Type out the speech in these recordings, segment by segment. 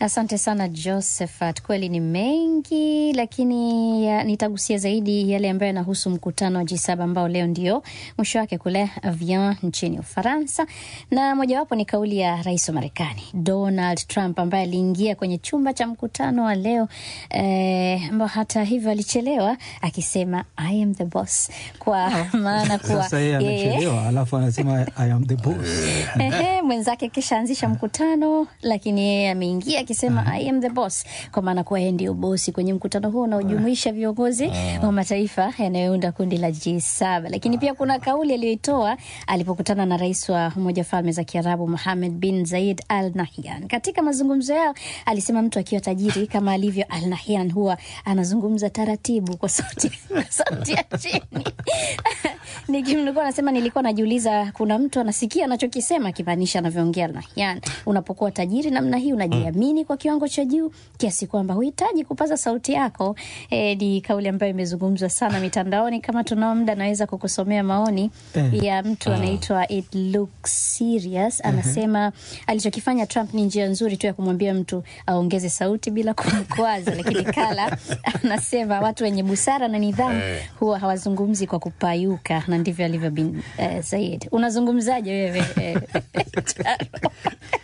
Asante sana Josephat, kweli ni mengi, lakini ya, nitagusia zaidi yale ambayo yanahusu mkutano wa G7 ambao leo ndio mwisho wake kule Avian nchini Ufaransa, na mojawapo ni kauli ya rais wa Marekani Donald Trump ambaye aliingia kwenye chumba cha mkutano wa leo eh, ambao hata hivyo alichelewa akisema I am the boss, kwa maana kuwa Sasa yeye anachelewa alafu anasema I am the boss. Ehe, mwenzake kisha anzisha mkutano, lakini yeye ameingia akisema I am the boss, kwa maana kuwa yeye ndio bosi kwenye mkutano huo unaojumuisha viongozi wa mataifa yanayounda kundi la G7. Lakini pia kuna kauli aliyoitoa alipokutana na rais wa Umoja wa Falme za Kiarabu Mohammed bin Zayed Al Nahyan. Katika mazungumzo yao alisema mtu akiwa tajiri kama alivyo Al Nahyan huwa anazungumza taratibu kwa sauti, kwa sauti ya chini nikimnukuu anasema, nilikuwa najiuliza kuna mtu anasikia anachokisema, akimaanisha anavyoongea Nahyan. Unapokuwa tajiri namna hii unajiamini kwa kiwango cha juu kiasi kwamba huhitaji kupaza sauti yako. E, ni kauli ambayo imezungumzwa sana mitandaoni. Kama tunao muda, naweza kukusomea maoni Eh. ya mtu anaitwa It Looks Serious. Anasema alichokifanya Trump ni njia nzuri tu ya kumwambia mtu aongeze sauti bila kumkwaza, lakini Kala anasema watu wenye busara na nidhamu huwa hawazungumzi kwa kupayuka, na ndivyo alivyo bin eh, Said. Unazungumzaje wewe eh, Charo?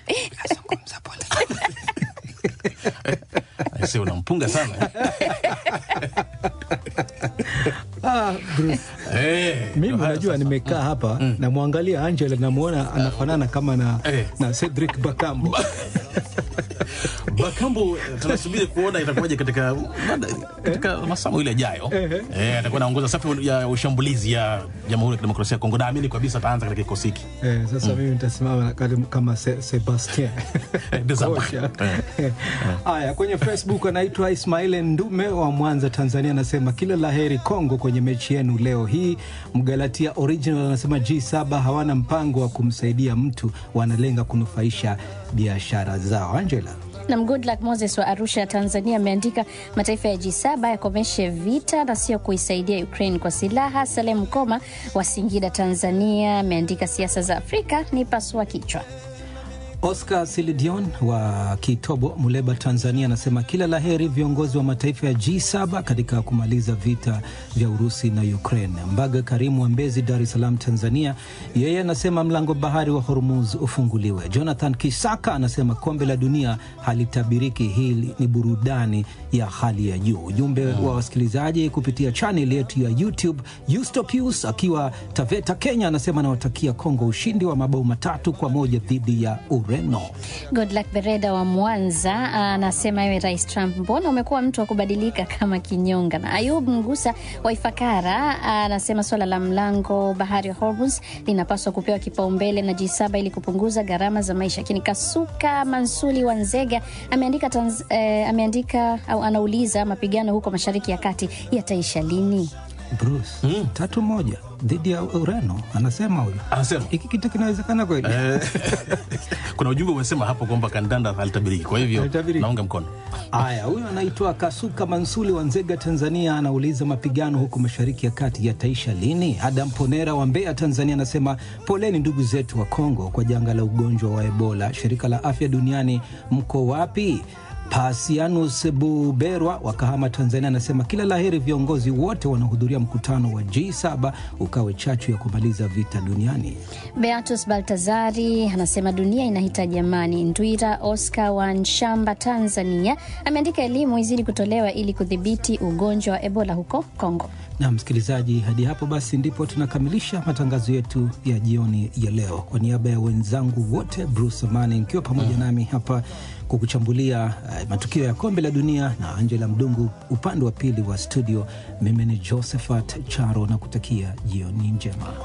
Aise, unampunga sana Ah, Bruce. Eh, Mimi ndio haya unajua sasa. nimekaa hapa namwangalia Angela namwona anafanana kama na, Eh. na Cedric Bakambo. Bakambu tunasubiri kuona itakuwaje katika katika masaa mawili yajayo. Ehe. Eh, atakuwa anaongoza safu ya ushambulizi ya Jamhuri ya Kidemokrasia ya Kongo. Naamini kabisa ataanza katika kikosi hiki. Eh, sasa mimi nitasimama karibu kama Se, Sebastien Desambre. Kocha. Eh. Haya, kwenye Facebook anaitwa Ismail Ndume wa Mwanza, Tanzania, anasema kila la heri Kongo kwenye mechi yenu leo hii. Mgalatia Original anasema G7 hawana mpango wa kumsaidia mtu, wanalenga kunufaisha biashara zao. Angela Nam Goodluck Moses wa Arusha, Tanzania, ameandika mataifa ya G7 yakomeshe vita na sio kuisaidia Ukraine kwa silaha. Salem Koma wa Singida, Tanzania, ameandika siasa za Afrika ni pasua kichwa. Oscar Silidion wa Kitobo, Muleba, Tanzania, anasema kila la heri viongozi wa mataifa ya G7 katika kumaliza vita vya Urusi na Ukraine. Mbaga Karimu wa Mbezi, Dar es Salaam, Tanzania, yeye anasema mlango bahari wa Hormuz ufunguliwe. Jonathan Kisaka anasema kombe la dunia halitabiriki, hii ni burudani ya hali ya juu. Ujumbe wa wasikilizaji kupitia chaneli yetu ya YouTube. Eustopius akiwa Taveta, Kenya, anasema anawatakia Kongo ushindi wa mabao matatu kwa moja dhidi ya Ureno. Goodluck Bereda wa Mwanza anasema ewe Rais Trump, mbona umekuwa mtu wa kubadilika kama kinyonga? Na Ayub Mgusa wa Ifakara anasema swala la mlango bahari wa Hormuz linapaswa kupewa kipaumbele na G7 ili kupunguza gharama za maisha. Lakini Kasuka Mansuli wa Nzega ameandika, tanz, eh, ameandika au anauliza mapigano huko Mashariki ya Kati yataisha lini? Bruce, tatu moja dhidi ya Ureno, anasema huyu. Anasema Hiki kitu kinawezekana kweli? Eh, kuna ujumbe umesema hapo kwamba kandanda halitabiriki, kwa hivyo Halitabiriki. naunga mkono. Haya, huyu anaitwa Kasuka Mansuli wa Nzega, Tanzania, anauliza mapigano huko mashariki ya kati yataisha lini? Adam Ponera wa Mbeya, Tanzania, anasema poleni ndugu zetu wa Kongo kwa janga la ugonjwa wa Ebola. Shirika la Afya Duniani, mko wapi? Pasianus Buberwa wa Kahama, Tanzania, anasema kila laheri viongozi wote wanaohudhuria mkutano wa G7 ukawe chachu ya kumaliza vita duniani. Beatus Baltazari anasema dunia inahitaji amani. Ndwira Oscar wa Nshamba, Tanzania, ameandika elimu izidi kutolewa ili kudhibiti ugonjwa wa Ebola huko Kongo. Na msikilizaji, hadi hapo basi ndipo tunakamilisha matangazo yetu ya jioni ya leo. Kwa niaba ya wenzangu wote, Bruce Amani nikiwa pamoja nami hapa kukuchambulia uh, matukio ya kombe la dunia na Angela Mdungu upande wa pili wa studio, mimi ni Josephat Charo na kutakia jioni njema.